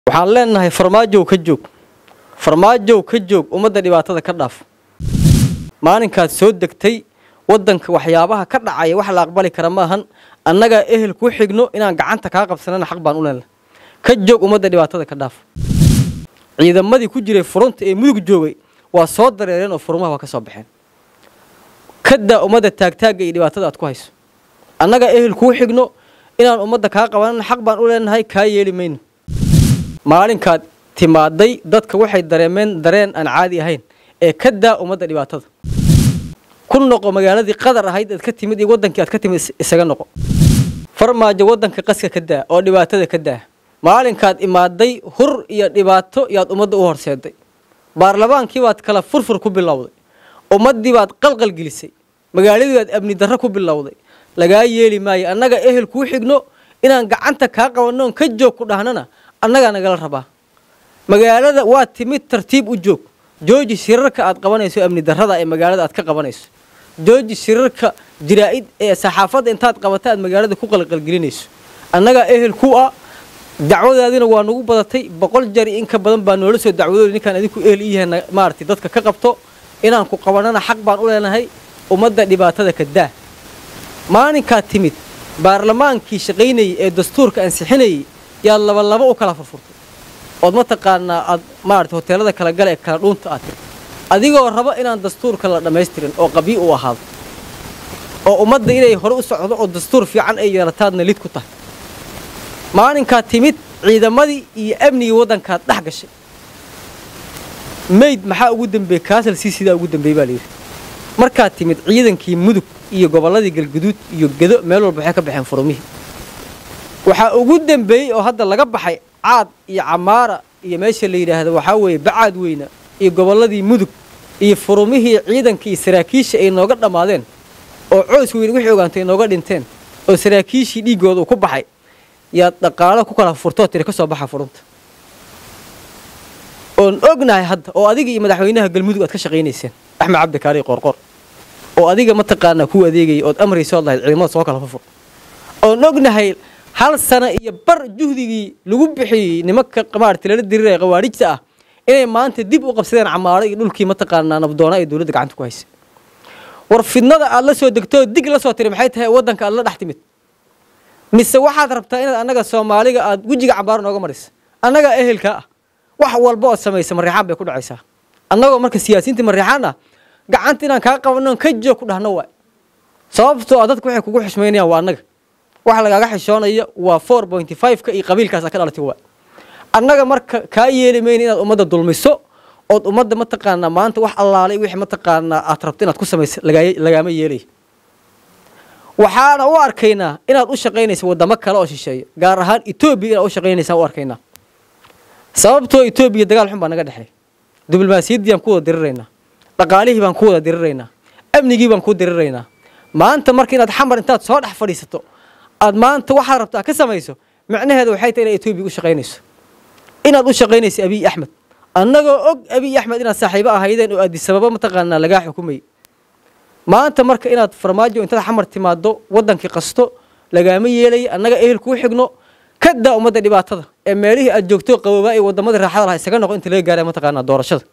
waxaan leenahay farmaajow ka joog farmaajow ka joog ummadda dhibaatada ka dhaaf maalinkaad soo degtay waddanka waxyaabaha ka dhacaya wax la aqbali kara maahan annagaa ehel ku xigno inaan gacanta kaa qabsanana xaq baan u leenahay ka joog ummadda dhibaatada ka dhaaf ciidamadii ku jiray furunta ee mudug joogay waa soo dareereen oo furumaha waa ka soo baxeen kadaa ummadda taagtaagga iyo dhibaatada aad ku hayso annagaa ehel kuu xigno inaan ummadda kaa qabanana xaq baan u leenahay kaa yeeli mayno maalinkaad timaaday dadka waxay dareemeen dareen aan caadi ahayn ee ka daa ummadda dhibaatada ku noqo magaaladii qadar ahayd aad ka timid iyo waddankii aad ka timid isaga noqo farmaajo waddanka qaska ka daa oo dhibaatada ka daa maalinkaad imaaday hur iyo dhibaato yaad ummadda u horseeday baarlamaankii baad kala furfur ku bilowday ummaddii baad qalqal gelisay magaaladii baad amni darro ku bilowday lagaa yeeli maayo annaga ehel kuu xigno inaan gacanta kaa qabannoon ka joog ku dhahnana annagaa nagala rabaa magaalada waa timid tartiib u joog jooji shirarka aad qabanayso amni darrada ee magaalada aad ka qabanayso jooji shirarka jiraa'id ee saxaafadda intaad qabata aad magaalada ku qalqalgelinayso annagaa ehel ku ah dacwadaadina waa nagu badatay boqol jari in ka badan baa noola soo dacwadooda ninkaan adinku ehel i yahay maaragtay dadka ka qabto inaan ku qabanana xaq baan u leenahay ummadda dhibaatada ka daa maalinkaad timid baarlamaankii shaqaynayey ee dastuurka ansixinayey yaad labalaba u kala furfurtay ood mataqaanaa aad maarata hoteelada kala gala ee kala dhuunta aad tir adigoo raba inaan dastuurka la dhammaystirin oo qabyi u ahaado oo ummadda inay hore u socdo oo dastuur fiican ay yeelataadna lid ku tahay maalinkaad timid ciidamadii iyo amnigii waddankaad dhex gashay mayd maxaa ugu dambeeyey kaasal sii sidaa ugu dambeeyey baa layidhi markaad timid ciidankii mudug iyo gobolladii galguduud iyo gedo meel walba waxay ka baxeen furumihii waxaa ugu dambeeyey oo hadda laga baxay caad iyo camaara iyo meesha la yidhaahdo waxaa weeye bacaad weyna iyo gobolladii mudug iyo furumihii ciidanka iyo saraakiisha ay nooga dhammaadeen oo coos weyne wixii ogaantay nooga dhinteen oo saraakiishii dhiiggooda uu ku baxay yaad dhaqaalo ku kala furtoo tiri ka soo baxa furunta oon ognahay hadda oo adiga iyo madaxweynaha galmudug aad ka shaqaynayseen axmed cabdi kaari qoorqoor oo adiga mataqaanaa kuu adeegayay ood amraysood lahayd ciidamada soo kala furfur oon ognahay hal sana iyo bar juhdigii lagu bixiyey nimanka maarata lala diriiraya khawaarijta ah inay maanta dib u qabsadeen camaaro iyo dhulkii mataqaanaa nabdoona ee dowladda gacanta ku haysay war fidnada aad la soo degtoo dig la soo tiri maxay tahay waddanka aad la dhex timid mise waxaad rabtaa inaad annaga soomaaliga aad wejiga cambaaro nooga marisa annagaa ehelkaa ah wax walba ood samaysa mariixaan bay ku dhacaysaa annagoo marka siyaasiyiinta mariixaan ah gacanta inaan kaa qabannoon ka joog ku dhahno waay sababtoo ah dadku waxay kugu xushmaynayaan waa annaga waxa lagaaga xishoonaya waa four pointy five-ka iyo qabiilkaasa ka dhalatay waay annaga marka kaa yeeli mayna inaad ummadda dulmiso ood ummadda mataqaanaa maanta wax allaalay wixii mataqaanaa aad rabto inaad ku samaysa lagaama yeelay waxaana u arkaynaa inaad u shaqaynaysa waddamo kale oo shisheeya gaar ahaan etoobiya inaad u shaqaynaysaa u arkaynaa sababtoo etoobiya dagaal xun baa naga dhexeey diblomaasiyaddii baan ku wada diriraynaa dhaqaalihii baan ku wada diriraynaa amnigii baan ku diriraynaa maanta marka inaad xamar intaad soo dhex fadhiisato aad maanta waxaad rabtaa ka samayso macnaheeda waxay tahay inaad etoobiya u shaqaynayso inaad u shaqaynayso abiy axmed annagoo og abiy axmed inaad saaxiibo ahaydeen oo aadisababa mataqaanaa lagaa xukumayay maanta marka inaad farmaajo intaad xamar timaado waddankii qasto lagaama yeelaya annaga ehel kuu xigno ka daa ummadda dhibaatada ee meelihii aad joogto qaboobaa ee waddamadii raaxada lahaa isaga noqo inta laga gaaraya mataqaanaa doorashada